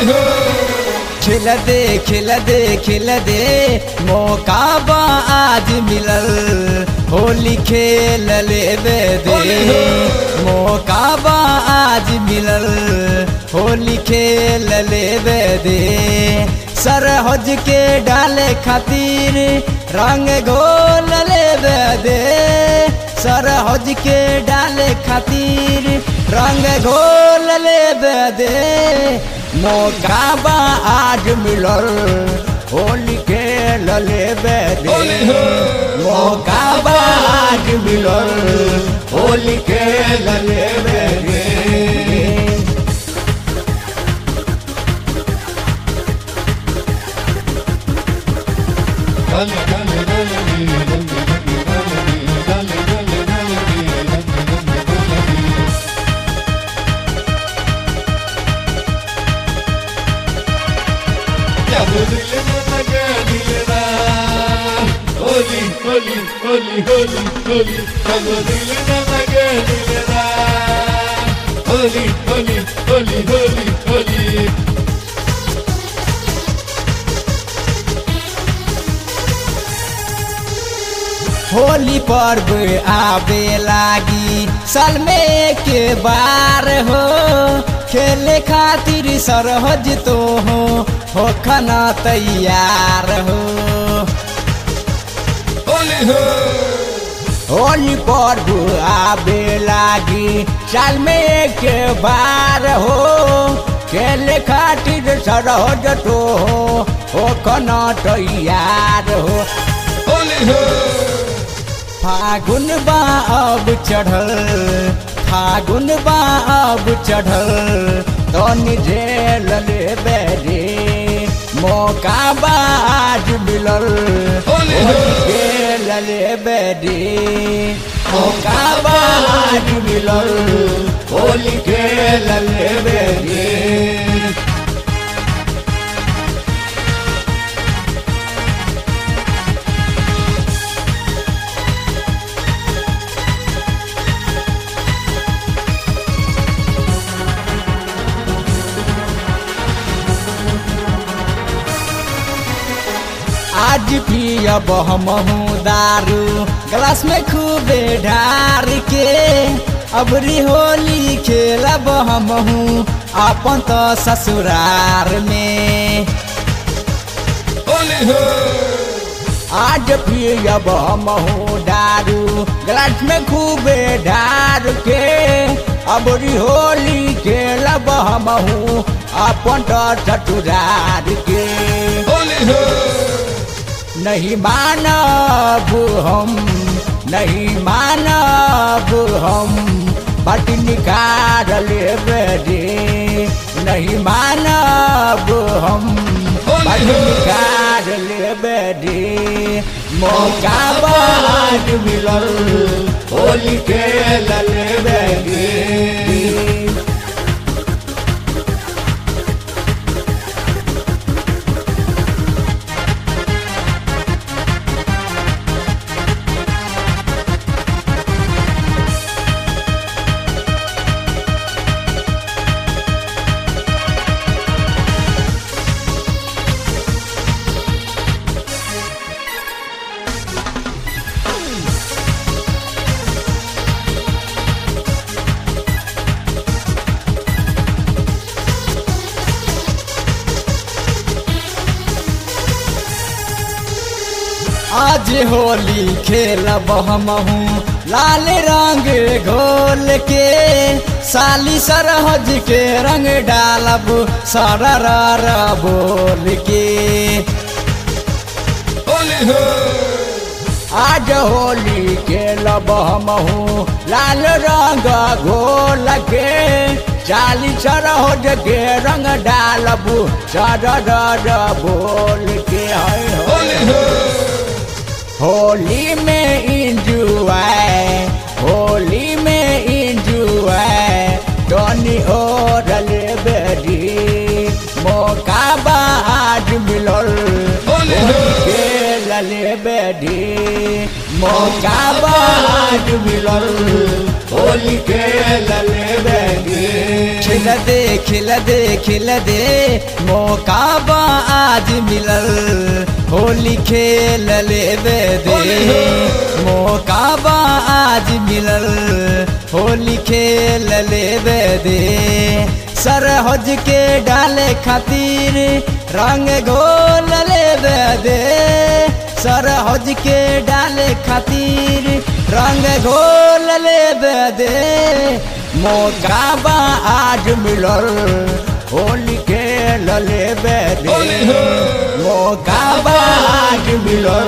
खिल दे खिल दे खिल दे मौका बा आज मिलल होली खेल लेवे दे मौका बा आज मिलल होली खेल लेवे दे सरहज के डाले खातिर रंग घोल लेवे दे सरहज के डाले खातिर रंग घोल लेवे दे मौका बा आज मिलल होली खेल लेवे दे मौका बा आज मिलल होली खेल लेवे दे Holy, holy, holy, holy, holy, cuando dile nada que dile da. Holy, holy, holy, holy, holy. Holi पर्व आवे लागी साल में के बार हो खेले खातिर सरहज तो हो हो खाना तैयार हो Holy, ho. होली पर्व आवे लागी साल में के बार हो खेले खातिर सरहज तो हो हो खाना तैयार हो Holy, ho. फागुन बा अब चढ़ल फागुन बा अब चढ़ल तनी झेल लेबे रे मौका बा आज मिलल होली हो। झेल लेबे रे मौका बा आज मिलल होली खेल लेबे रे आज पियब हमहू दारू ग्लास में खूबे ढार के अबरी होली खेलब हमहू अपन तो ससुरार में Holy, ho. आज पियब हमहू दारू ग्लास में खूबे ढार के अबरी होली खेलब हमहू अपन तो ससुरार के Holy, ho. नहीं मानब हम नहीं मानब हम बट निकाल लेबे रे नहीं मानब हम बट निकाल लेबे रे मौका बाद मिलल होली खेल लेबे रे आज होली खेलब हमहू लाल रंग घोल के साली सरहज के रंग डालब सरर बोल के Holy, ho. आज होली खेलब हमहू लाल रंग घोल के चाली सरहज के रंग डालब सरर बोल के है हो। Holy, ho. होली में इंजुआय होली में इंजुआय टोनी और बेरी मौका बाद मिलल Holy हो। खेल बेरी मौका बाद मिलल होली खेल बेरी खिल दे खिल दे खिल दे मौका बा आज मिलल होली खेल लेबे दे मौका बा आज मिलल होली खेल लेबे दे सरहज के डाले खातिर रंग घोल लेबे दे सरहज के डाले खातिर रंग घोल लेबे दे मौका बा आज मिलल होली खेल लेबे दे होली हो। मौका बा आज मिलल